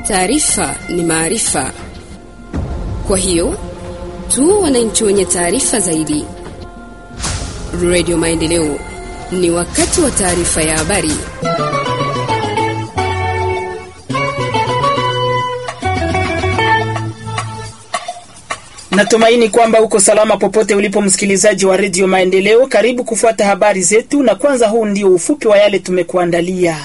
Taarifa ni maarifa, kwa hiyo tu wananchi wenye taarifa zaidi. Radio Maendeleo, ni wakati wa taarifa ya habari. Natumaini kwamba uko salama popote ulipo, msikilizaji wa redio Maendeleo. Karibu kufuata habari zetu, na kwanza, huu ndio ufupi wa yale tumekuandalia.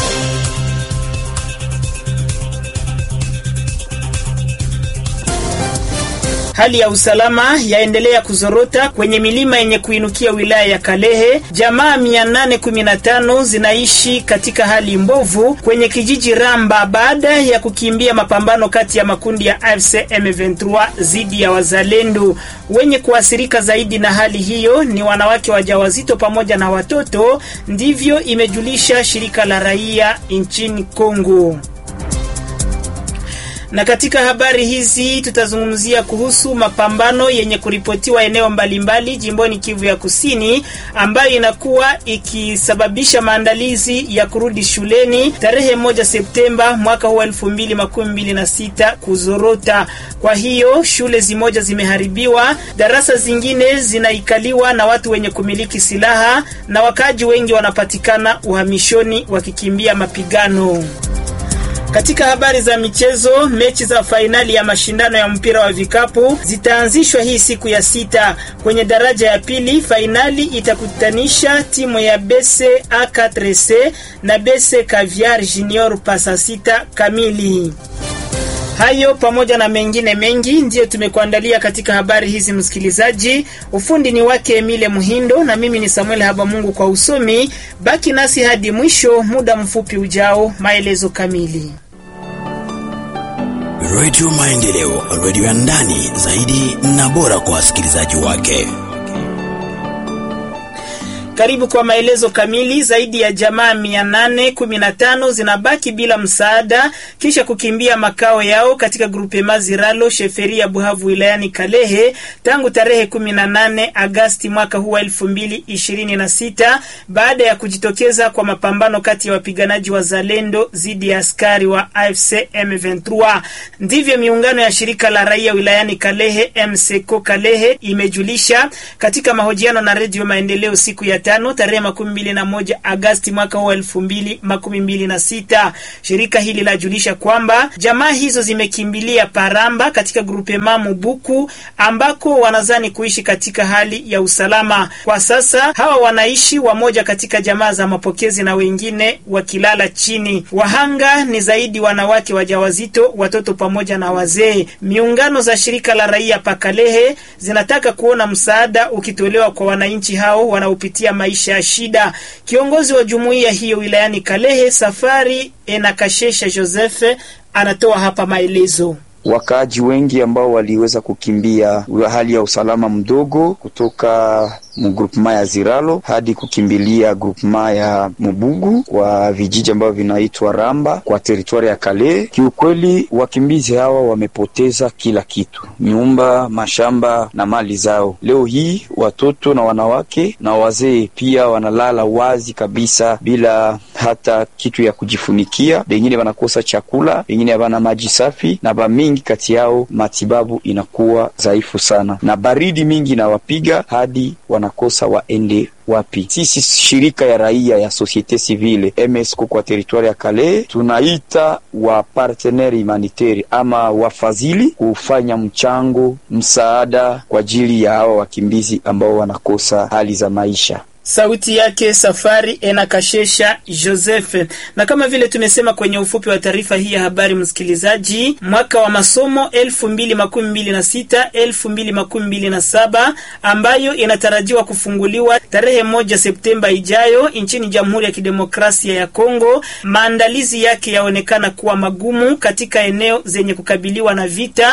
Hali ya usalama yaendelea kuzorota kwenye milima yenye kuinukia wilaya ya Kalehe. Jamaa 815 zinaishi katika hali mbovu kwenye kijiji Ramba baada ya kukimbia mapambano kati ya makundi ya AFC M23 dhidi ya wazalendo. Wenye kuathirika zaidi na hali hiyo ni wanawake wajawazito pamoja na watoto, ndivyo imejulisha shirika la raia nchini Kongo na katika habari hizi tutazungumzia kuhusu mapambano yenye kuripotiwa eneo mbalimbali jimboni Kivu ya Kusini, ambayo inakuwa ikisababisha maandalizi ya kurudi shuleni tarehe moja Septemba mwaka huu elfu mbili makumi mbili na sita kuzorota. Kwa hiyo shule zimoja zimeharibiwa, darasa zingine zinaikaliwa na watu wenye kumiliki silaha, na wakaaji wengi wanapatikana uhamishoni wakikimbia mapigano. Katika habari za michezo, mechi za fainali ya mashindano ya mpira wa vikapu zitaanzishwa hii siku ya sita. Kwenye daraja ya pili, fainali itakutanisha timu ya Bese A4C na Bese Caviar Junior pasa sita kamili. Hayo pamoja na mengine mengi ndiyo tumekuandalia katika habari hizi, msikilizaji. Ufundi ni wake Emile Muhindo na mimi ni Samuel Habamungu kwa usomi. Baki nasi hadi mwisho, muda mfupi ujao, maelezo kamili. Radio Maendeleo, radio ya ndani zaidi na bora kwa wasikilizaji wake. Karibu kwa maelezo kamili. Zaidi ya jamaa mia nane kumi na tano zinabaki bila msaada kisha kukimbia makao yao katika grupe Maziralo sheferi ya Buhavu wilayani Kalehe tangu tarehe 18 Agasti mwaka huu wa elfu mbili ishirini na sita baada ya kujitokeza kwa mapambano kati ya wapiganaji wa Zalendo dhidi ya askari wa AFC M23. Ndivyo miungano ya shirika la raia wilayani Kalehe MSECO Kalehe imejulisha katika mahojiano na Redio Maendeleo siku ya tano tarehe makumi mbili na moja Agasti mwaka huu elfu mbili makumi mbili na sita. Shirika hili lajulisha kwamba jamaa hizo zimekimbilia Paramba katika grupema Mubuku ambako wanazani kuishi katika hali ya usalama. Kwa sasa hawa wanaishi wamoja katika jamaa za mapokezi na wengine wakilala chini. Wahanga ni zaidi wanawake wajawazito, watoto pamoja na wazee. Miungano za shirika la raia Pakalehe zinataka kuona msaada ukitolewa kwa wananchi hao wanaopitia maisha ya shida. Kiongozi wa jumuiya hiyo wilayani Kalehe, Safari Enakashesha Joseph, anatoa hapa maelezo. Wakaaji wengi ambao waliweza kukimbia hali ya usalama mdogo kutoka mgrupema ya Ziralo hadi kukimbilia grupema ya Mubugu kwa vijiji ambavyo vinaitwa Ramba kwa teritwari ya Kale. Kiukweli, wakimbizi hawa wamepoteza kila kitu, nyumba, mashamba na mali zao. Leo hii watoto na wanawake na wazee pia wanalala wazi kabisa bila hata kitu ya kujifunikia. Wengine wanakosa chakula, wengine havana maji safi, na bamingi kati yao matibabu inakuwa dhaifu sana, na baridi mingi inawapiga hadi wanakosa waende wapi. Sisi shirika ya raia ya societe civile MSCO kwa teritwari ya Kale tunaita wa partenaire humanitaire ama wafadhili kufanya mchango msaada kwa ajili ya hawa wakimbizi ambao wanakosa hali za maisha. Sauti yake Safari Enakashesha Joseph. Na kama vile tumesema kwenye ufupi wa taarifa hii ya habari, msikilizaji, mwaka wa masomo elfu mbili makumi mbili na sita elfu mbili makumi mbili na saba ambayo inatarajiwa kufunguliwa tarehe moja Septemba ijayo nchini Jamhuri ya Kidemokrasia ya Kongo, maandalizi yake yaonekana kuwa magumu katika eneo zenye kukabiliwa na vita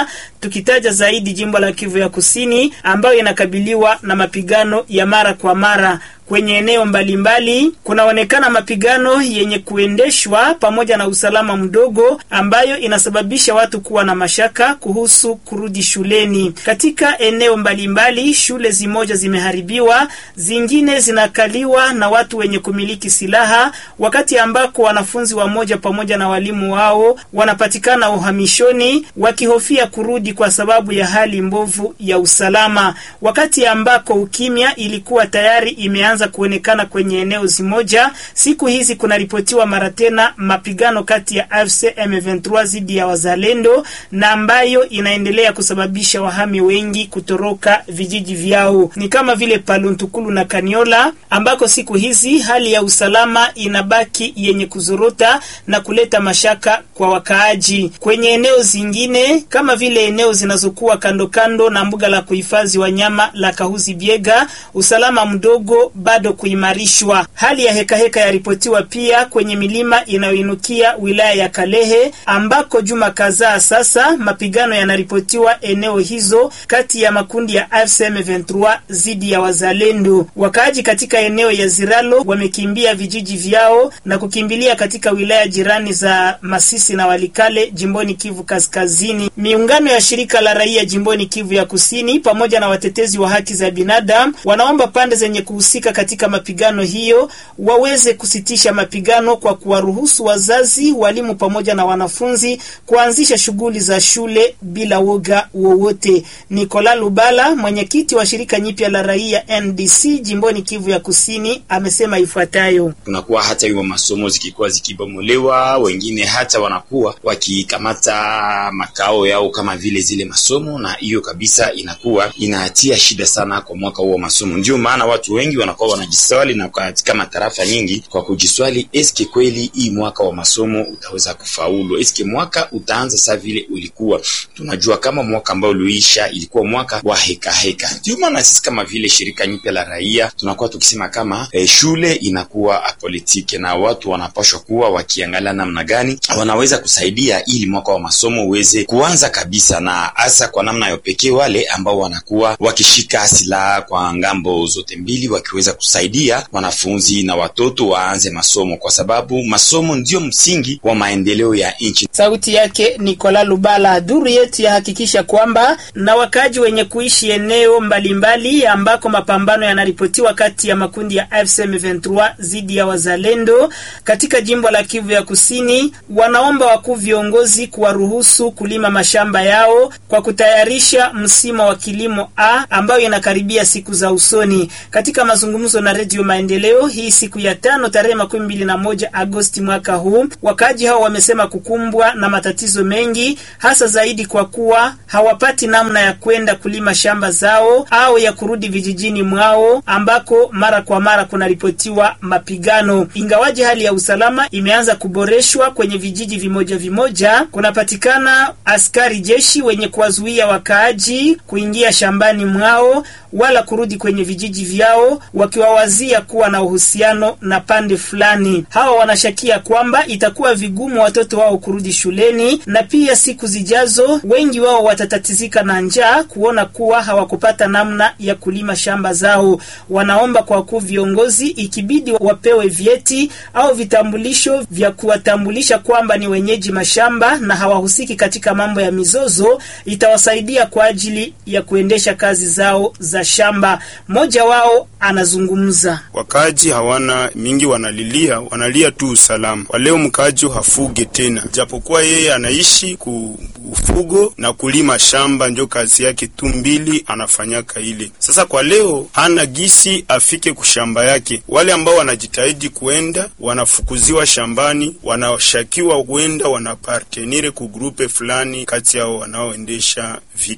tukitaja zaidi jimbo la Kivu ya Kusini ambayo inakabiliwa na mapigano ya mara kwa mara kwenye eneo mbalimbali kunaonekana mapigano yenye kuendeshwa pamoja na usalama mdogo ambayo inasababisha watu kuwa na mashaka kuhusu kurudi shuleni. Katika eneo mbalimbali, shule zimoja zimeharibiwa, zingine zinakaliwa na watu wenye kumiliki silaha, wakati ambako wanafunzi wamoja pamoja na walimu wao wanapatikana uhamishoni wakihofia kurudi kwa sababu ya hali mbovu ya usalama, wakati ambako ukimya ilikuwa tayari imeanza anza kuonekana kwenye eneo zimoja. Siku hizi kunaripotiwa mara tena mapigano kati ya AFC M23 dhidi ya wazalendo na ambayo inaendelea kusababisha wahami wengi kutoroka vijiji vyao, ni kama vile Paluntukulu na Kaniola ambako siku hizi hali ya usalama inabaki yenye kuzorota na kuleta mashaka kwa wakaaji. Kwenye eneo zingine kama vile eneo zinazokuwa kando kando na mbuga la kuhifadhi wanyama la Kahuzi Biega, usalama mdogo bado kuimarishwa. Hali ya hekaheka yaripotiwa pia kwenye milima inayoinukia wilaya ya Kalehe ambako juma kadhaa sasa mapigano yanaripotiwa eneo hizo kati ya makundi ya AFC M23 dhidi ya wazalendo. Wakaaji katika eneo ya Ziralo wamekimbia vijiji vyao na kukimbilia katika wilaya jirani za Masisi na Walikale jimboni Kivu Kaskazini. Miungano ya shirika la raia jimboni Kivu ya Kusini pamoja na watetezi wa haki za binadamu wanaomba pande zenye kuhusika katika mapigano hiyo waweze kusitisha mapigano kwa kuwaruhusu wazazi, walimu pamoja na wanafunzi kuanzisha shughuli za shule bila woga wowote. Nikola Lubala, mwenyekiti wa shirika nyipya la raia NDC jimboni Kivu ya Kusini, amesema ifuatayo: kunakuwa hata hiyo masomo zikikuwa zikibomolewa, wengine hata wanakuwa wakikamata makao yao kama vile zile masomo, na hiyo kabisa inakuwa inatia shida sana kwa mwaka huo wa masomo. Ndio maana watu wengi wanakuwa wanajiswali na katika matarafa nyingi kwa kujiswali, eske kweli hii mwaka wa masomo utaweza kufaulu? Eske mwaka utaanza saa vile ulikuwa? Tunajua kama mwaka ambao uliisha ilikuwa mwaka wa heka heka. Ndio maana sisi kama vile shirika nyipya la raia tunakuwa tukisema kama eh, shule inakuwa apolitike na watu wanapashwa kuwa wakiangalia namna gani wanaweza kusaidia ili mwaka wa masomo uweze kuanza kabisa, na hasa kwa namna ya pekee wale ambao wanakuwa wakishika silaha kwa ngambo zote mbili wakiweza kusaidia wanafunzi na watoto waanze masomo, kwa sababu masomo ndio msingi wa maendeleo ya nchi. Sauti yake Nikola Lubala. Duru yetu yahakikisha kwamba na wakaji wenye kuishi eneo mbalimbali mbali ambako mapambano yanaripotiwa kati ya makundi ya AFC M23 dhidi ya wazalendo katika jimbo la Kivu ya Kusini wanaomba wakuu viongozi kuwaruhusu kulima mashamba yao kwa kutayarisha msimu wa kilimo A ambayo inakaribia siku za usoni. Katika mazungumzo na Redio Maendeleo hii siku ya tano tarehe makumi mbili na moja Agosti mwaka huu, wakaaji hao wamesema kukumbwa na matatizo mengi, hasa zaidi kwa kuwa hawapati namna ya kwenda kulima shamba zao au ya kurudi vijijini mwao ambako mara kwa mara kunaripotiwa mapigano. Ingawaji hali ya usalama imeanza kuboreshwa kwenye vijiji vimoja vimoja, kunapatikana askari jeshi wenye kuwazuia wakaaji kuingia shambani mwao wala kurudi kwenye vijiji vyao wakiwawazia kuwa na uhusiano na pande fulani. Hawa wanashakia kwamba itakuwa vigumu watoto wao kurudi shuleni, na pia siku zijazo wengi wao watatatizika na njaa kuona kuwa hawakupata namna ya kulima shamba zao. Wanaomba kwa wakuu viongozi, ikibidi wapewe vyeti au vitambulisho vya kuwatambulisha kwamba ni wenyeji mashamba na hawahusiki katika mambo ya mizozo, itawasaidia kwa ajili ya kuendesha kazi zao za shamba. Mmoja wao anazungumza. Wakaaji hawana mingi, wanalilia wanalia tu usalama. Kwa leo mkaaji hafuge tena, japokuwa yeye anaishi ku ufugo na kulima shamba, ndio kazi yake tu mbili anafanyaka ile. Sasa kwa leo hana gisi afike kushamba yake. Wale ambao wanajitahidi kuenda wanafukuziwa shambani, wanashakiwa kuenda wanapartenire ku grupe fulani kati yao wanaoendesha vita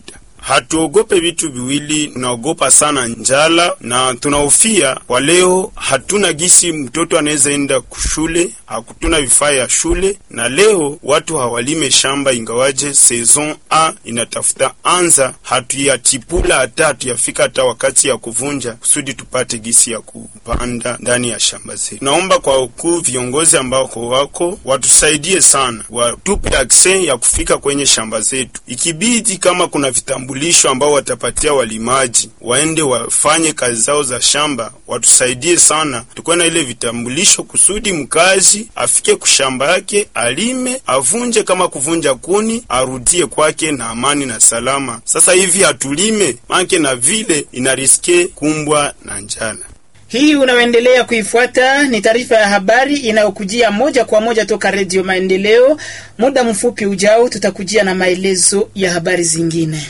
hatuogope vitu viwili, tunaogopa sana njala na tunahofia kwa leo, hatuna gisi mtoto anaweza enda kushule, hakutuna vifaa ya shule, na leo watu hawalime shamba, ingawaje saison a inatafuta anza, hatuyachipula hata hatuyafika hata wakati ya kuvunja, kusudi tupate gisi ya kupanda ndani ya shamba zetu. Naomba kwa ukuu viongozi ambao wako watusaidie sana, watupe akse ya kufika kwenye shamba zetu, ikibidi kama kuna vitambulisho ambao watapatia walimaji waende wafanye kazi zao za shamba, watusaidie sana, tukuwe na ile vitambulisho kusudi mkazi afike kushamba yake alime, avunje kama kuvunja kuni, arudie kwake na amani na salama. Sasa hivi hatulime manke na vile inariske kumbwa na njala. Hii unaoendelea kuifuata ni taarifa ya habari inayokujia moja kwa moja toka Redio Maendeleo. Muda mfupi ujao, tutakujia na maelezo ya habari zingine.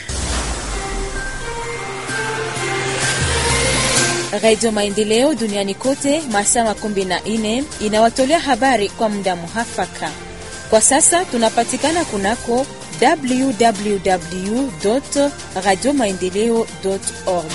Radio Maendeleo duniani kote masaa makumi na nne inawatolea habari kwa muda muhafaka. Kwa sasa tunapatikana kunako www radio maendeleo org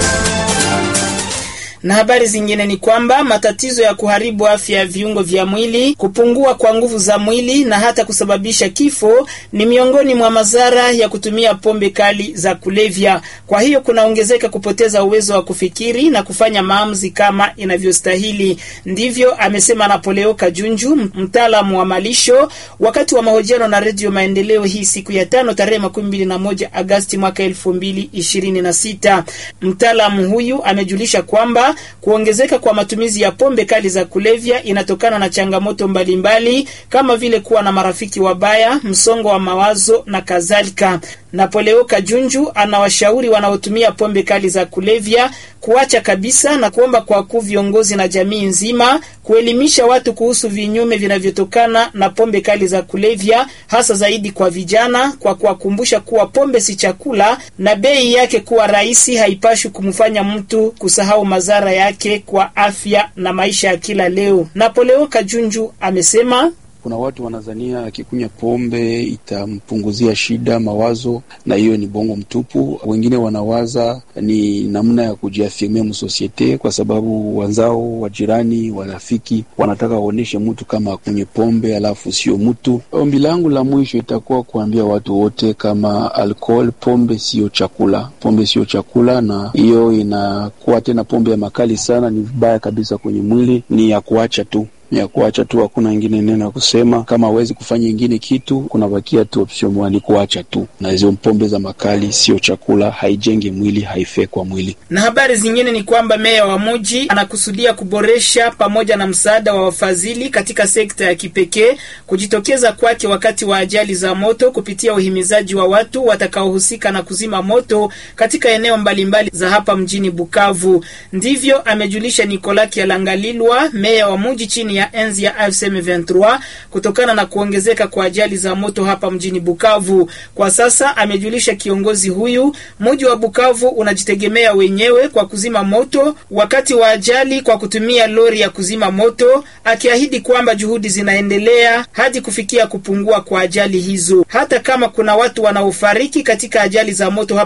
na habari zingine ni kwamba matatizo ya kuharibu afya ya viungo vya mwili, kupungua kwa nguvu za mwili na hata kusababisha kifo ni miongoni mwa madhara ya kutumia pombe kali za kulevya. Kwa hiyo kunaongezeka kupoteza uwezo wa kufikiri na kufanya maamuzi kama inavyostahili. Ndivyo amesema Napoleo Kajunju, mtaalamu wa malisho, wakati wa mahojiano na Redio Maendeleo hii siku ya tano tarehe makumi mbili na moja Agasti mwaka elfu mbili ishirini na sita. Mtaalamu huyu amejulisha kwamba kuongezeka kwa matumizi ya pombe kali za kulevya inatokana na changamoto mbalimbali mbali, kama vile kuwa na marafiki wabaya, msongo wa mawazo na kadhalika. Napoleo Kajunju anawashauri wanaotumia pombe kali za kulevya kuacha kabisa na kuomba kwa wakuu viongozi na jamii nzima kuelimisha watu kuhusu vinyume vinavyotokana na pombe kali za kulevya, hasa zaidi kwa vijana, kwa kuwakumbusha kuwa pombe si chakula na bei yake kuwa rahisi haipashi kumfanya mtu kusahau madhara yake kwa afya na maisha ya kila leo. Napoleo Kajunju amesema kuna watu wanazania akikunywa pombe itampunguzia shida mawazo, na hiyo ni bongo mtupu. Wengine wanawaza ni namna ya kujiafirmia msosiete, kwa sababu wenzao, wajirani, warafiki wanataka waonyeshe mtu kama akunywe pombe alafu sio mtu. Ombi langu la mwisho itakuwa kuambia watu wote kama alcohol, pombe sio chakula, pombe sio chakula, na hiyo inakuwa tena pombe ya makali sana, ni vibaya kabisa kwenye mwili, ni ya kuacha tu ya kuacha tu, hakuna ingine neno ya kusema. Kama hawezi kufanya ingine kitu, kunabakia tu option moja, ni kuacha tu. Na hizo pombe za makali sio chakula, haijenge mwili, haifai kwa mwili. Na habari zingine ni kwamba meya wa mji anakusudia kuboresha pamoja na msaada wa wafadhili katika sekta ya kipekee kujitokeza kwake wakati wa ajali za moto kupitia uhimizaji wa watu watakaohusika na kuzima moto katika eneo mbalimbali za hapa mjini Bukavu. Ndivyo amejulisha Nikola Kialangalilwa, meya wa mji chini ya enzi ya AFC M23 kutokana na kuongezeka kwa ajali za moto hapa mjini Bukavu. Kwa sasa amejulisha kiongozi huyu, mji wa Bukavu unajitegemea wenyewe kwa kuzima moto wakati wa ajali kwa kutumia lori ya kuzima moto, akiahidi kwamba juhudi zinaendelea hadi kufikia kupungua kwa ajali hizo, hata kama kuna watu wanaofariki katika ajali za moto hapa